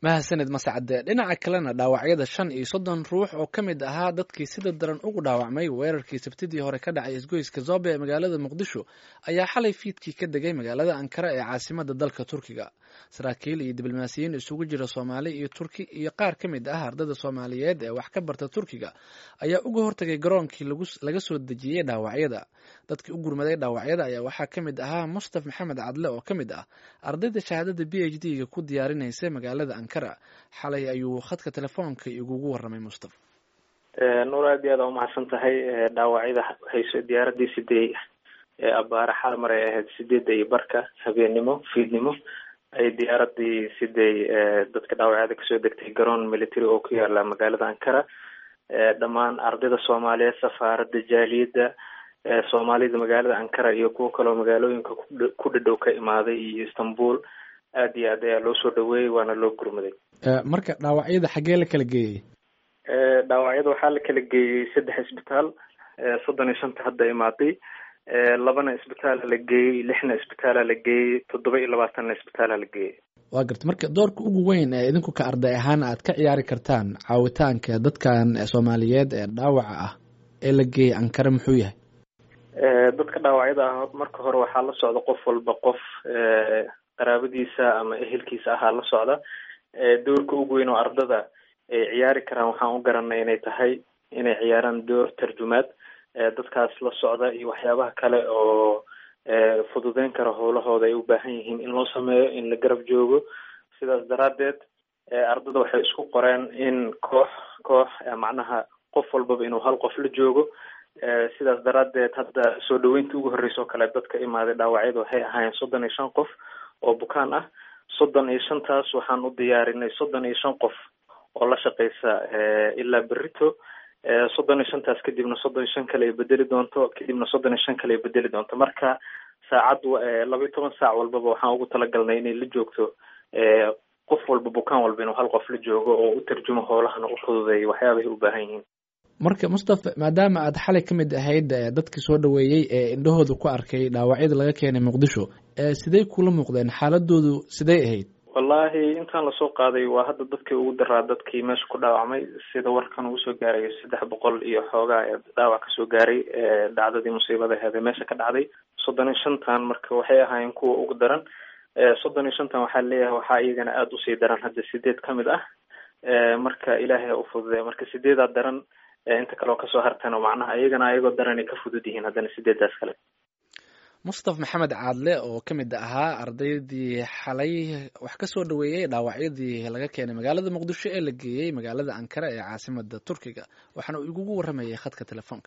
mahadsaned mascade dhinaca kalena dhaawacyada shan iyo soddon ruux oo ka mid ahaa dadkii sida daran ugu dhaawacmay weerarkii sabtidii hore ka dhacay isgoyska zobe ee magaalada muqdisho ayaa xalay fiidkii ka degay magaalada ankara ee caasimada dalka turkiga saraakiil iyo diblomaasiyiin isugu jira soomaali iyo turki iyo qaar ka mid ah ardada soomaaliyeed ee wax ka barta turkiga ayaa uga hortagay garoonkii laga soo dejiyey dhaawacyada dadkii u gurmaday dhaawacyada ayaa waxaa ka mid ahaa mustaf maxamed cadle oo ka mid ah ardayda shahaadada b h d ga ku diyaarinaysa magaalada ankara xalay ayuu khadka telefoonka igugu waramay mustaf nuur aad iyo aad aa umahadsan tahay dhaawacyada hayso diyaaradii sidee abaare xalmar ay ahayd sideedda iyo barka habeennimo fiidnimo ay diyaaradii siday dadka dhaawacyada kasoo degtay garoon military oo ku yaala magaalada ankara dhammaan ardayda soomaaliyeed safaarada jaaliyadda soomaalida magaalada ankara iyo kuwo kaloo magaalooyinka ku dhadhow ka imaaday iyo istanbul aad iyo aad ayaa loo soo dhaweeyey waana loo gurmaday marka dhaawacyada xaggee la kala geeyey dhaawacyada waxaa la kala geeyey saddex isbitaal soddon iyo shanta hadda imaaday labana isbitaala la geeyey lixna isbitaala la geeyey toddoba iyo labaatanna isbitaala la geeyey waa garta marka doorka ugu weyn ee idinku ka arday ahaan aad ka ciyaari kartaan caawitaanka dadkan soomaaliyeed ee dhaawaca ah ee la geeyey ankara muxuu yahay dadka dhaawacyada ah marka hore waxaa la socda qof walba qof qaraabadiisa ama ehelkiisa ahaa la socda doorka ugu weyn oo ardada ay ciyaari karaan waxaan u garanay inay tahay inay ciyaaraan door tarjumaad dadkaas la socda iyo waxyaabaha kale oo fududeyn kara howlahooda ay u baahan yihiin in loo sameeyo in la garab joogo sidaas daraadeed ardada waxay isku qoreen in koox koox macnaha qof walbaba inuu hal qof la joogo sidaas daraadeed hadda soo dhaweyntii ugu horreysa oo kale dadka imaaday dhaawacyada waxay ahaayeen soddon iyo shan qof oo bukaan ah soddon iyo shantaas waxaan u diyaarinay soddon iyo shan qof oo la shaqeysa ilaa berito soddon iyo shantaas kadibna soddon iyo shan kale ay bedeli doonto kadibna soddon iyo shan kale ay bedeli doonto marka saacad laba iyo toban saac walbaba waxaan ugu talagalnay inay la joogto qof walba bukaan walba inuu hal qof la joogo oo u tarjumo howlahana u fududeeyo waxyaabahay u baahan yihiin marka mustafa maadaama aad xalay ka mid ahayd dadkii soo dhaweeyey ee indhahooda ku arkay dhaawacyada laga keenay muqdisho sidey kula muuqdeen xaaladoodu sidey ahayd wallahi intaan lasoo qaaday waa hadda dadkii ugu daraa dadkii meesha ku dhaawacmay sida warkan ugu soo gaarayo saddex boqol iyo xoogaa ee dhaawac kasoo gaaray dhacdadii musiibada aheed ee meesha ka dhacday soddon iyo shantan marka waxay ahaayeen kuwa ugu daran soddon iyo shantan waxaa leeyahay waxaa iyagana aada usii daran hadda sideed ka mid ah marka ilaahay ha u fududeya marka sideedaa daran inta kaleoo kasoo hartana macnaha iyagana ayagoo daran ay ka fudud yihiin haddana sideedaas kale mustaf maxamed caadle oo ka mid ahaa ardaydii xalay wax ka soo dhaweeyey dhaawacyadii laga keenay magaalada muqdisho ee la geeyey magaalada ankara ee caasimada turkiga waxaana uu igugu waramayay khadka telefoonka